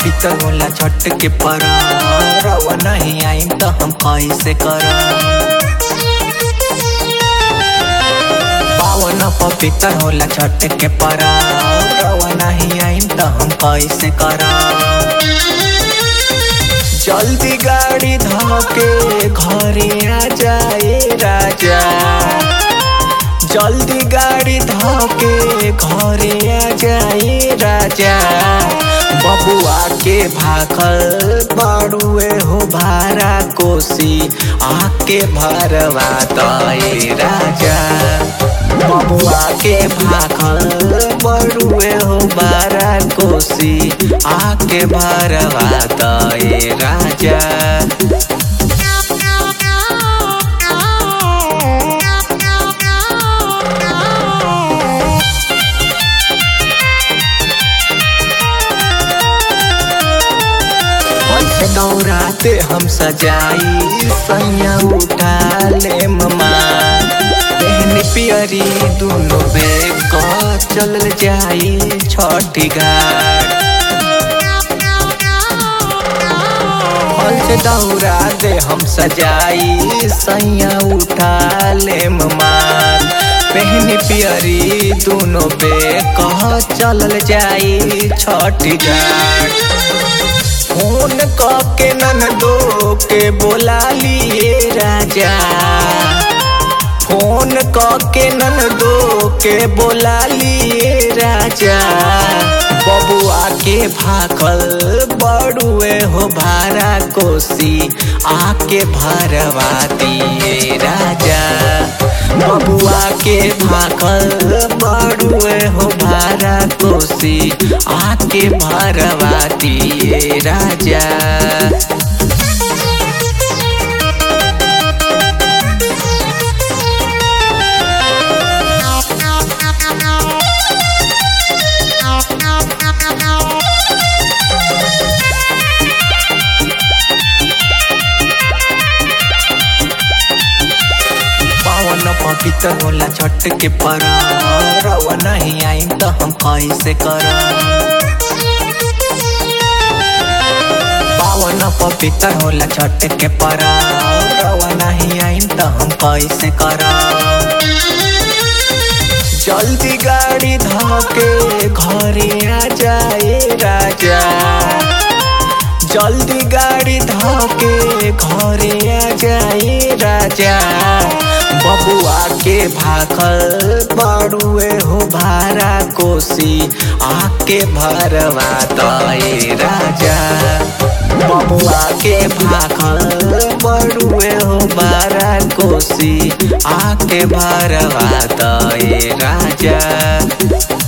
पवित्र होला छठ के परब नहीं आइम त हम कैसे करब पावन पवित्र होला छठ के परब नहीं आइम त हम कैसे करब जल्दी गाड़ी धके घरे आ जाए राजा जल्दी गाड़ी धके घरे आ जाए राजा बबुआ के भाखल बड़ुए हो भारा कोसी आके भरवा तय राजा बबुआ के भाखल बड़ुए हो बारा कोसी आके भरवा तय राजा दौराते हम सजाई सैया उठा ले ममा बहन पियरी दोनों बेग चल जाई छठी घाट फल से दौरा दे हम सजाई सैया उठा ले मार पहन पियरी दोनों पे कह चलल जाई छठी घाट फोन के ननदो के बोला लिए राजा फोन के ननदो के बोला लिए राजा बबुआ के भाखल बड़ुए हो भारा कोसी आके भरवा दिए राजा बबुआ के भाखल बड़ुए हो भारा कोसी आके भरवा दिए राजा पावन पवित्र होला छठ के परब नहीं आइम त हम कैसे करब पावन पवित्र होला छठ के परब नहीं आइम त हम कैसे करब जल्दी गाड़ी धके घरे आ जाए राजा जल्दी गाड़ी धके घरे आ जाए राजा बबुआ के भाखल बड़ुए हो भारा कोसी आके भरवा तय राजा बबुआ के भाखल बड़ुए हो बारा कोसी आके भरवा तय राजा